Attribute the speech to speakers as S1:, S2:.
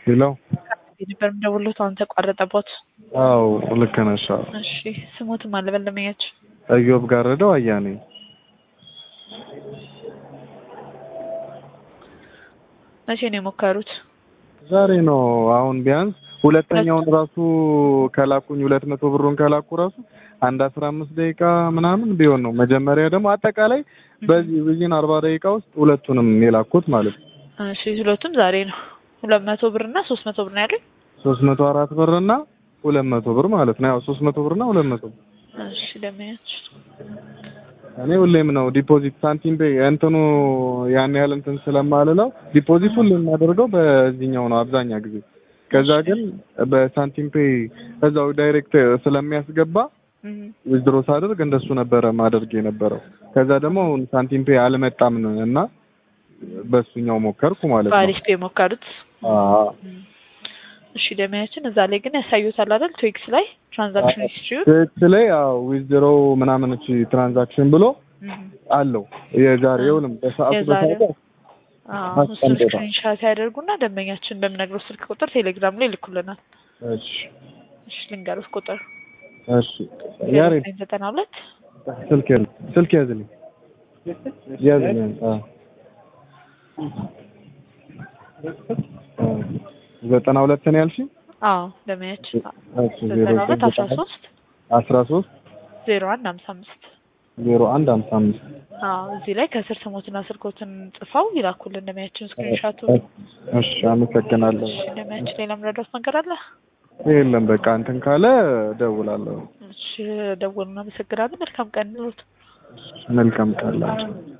S1: ሄሎ
S2: ነበር የምደውልዎት አሁን ተቋረጠቦት።
S1: አዎ ልክ ነሽ። አዎ
S2: እሺ ስሞትም አልበለመኛች
S1: እዮብ ጋረደው አያኔ
S2: መቼ ነው የሞከሩት?
S1: ዛሬ ነው። አሁን ቢያንስ ሁለተኛውን ራሱ ከላኩኝ ሁለት መቶ ብሩን ከላኩ ራሱ አንድ አስራ አምስት ደቂቃ ምናምን ቢሆን ነው። መጀመሪያ ደግሞ አጠቃላይ በዚህ ብይን አርባ ደቂቃ ውስጥ ሁለቱንም የላኩት ማለት ነው።
S2: እሺ ሁለቱም ዛሬ ነው። ሁለት መቶ ብር እና ሶስት መቶ ብር ነው ያሉኝ።
S1: ሶስት መቶ አራት ብር እና ሁለት መቶ ብር ማለት ነው። ያው ሶስት መቶ ብር እና ሁለት መቶ ብር
S2: እሺ ደመያች
S1: እኔ ሁሌም ነው ዲፖዚት ሳንቲም ቤ እንትኑ ያን ያህል እንትን ስለማልለው ዲፖዚት ሁሌ የማደርገው በዚህኛው ነው አብዛኛ ጊዜ። ከዛ ግን በሳንቲም ፔ እዛው ዳይሬክት ስለሚያስገባ ዊዝድሮ ሳደርግ እንደሱ ነበረ ማደርግ የነበረው። ከዛ ደግሞ አሁን ሳንቲም ፔ አልመጣም እና በሱኛው ሞከርኩ ማለት ነው።
S2: በአሪፍ ፔ የሞከሩት።
S1: አዎ
S2: እሺ ደመያችን እዛ ላይ ግን ያሳዩታል አይደል? ትዊክስ ላይ ትራንዛክሽን ሂስትሪውን
S1: ትክክል ላይ አዎ ዊዝድሮ ምናምን እቺ ትራንዛክሽን ብሎ አለው የዛሬውንም በሰዓቱ በሰዓቱ
S2: እሱን ስክሪንሻት ያደርጉና ደንበኛችን በምነግረው ስልክ ቁጥር ቴሌግራም ላይ ይልኩልናል።
S1: እሺ
S2: እሺ ልንገሩት ቁጥር
S1: እሺ ያሬድ
S2: ዘጠና ሁለት
S1: ስልክ ያዝ ስልክ ያዝልኝ ያዝልኝ አዎ ዘጠና ሁለት ነው ያልሽኝ?
S2: አዎ ደመያችን
S1: እሺ
S2: ዘጠና ሁለት አስራ ሶስት
S1: አስራ ሶስት
S2: ዜሮ አንድ ሀምሳ አምስት
S1: ዜሮ አንድ ሀምሳ አምስት
S2: አዎ እዚህ ላይ ከስር ስሞትና ስልኮትን ጽፈው ይላኩልን ደመያችን ስክሪንሻቱ።
S1: እሺ አመሰግናለሁ።
S2: እሺ ደመያችን ሌላ ምረዳት ነገር አለ?
S1: የለም በቃ እንትን ካለ እደውላለሁ።
S2: እሺ ደውሉ። እናመሰግናለን። መልካም ቀን ይሁንልዎት።
S1: መልካም ቃል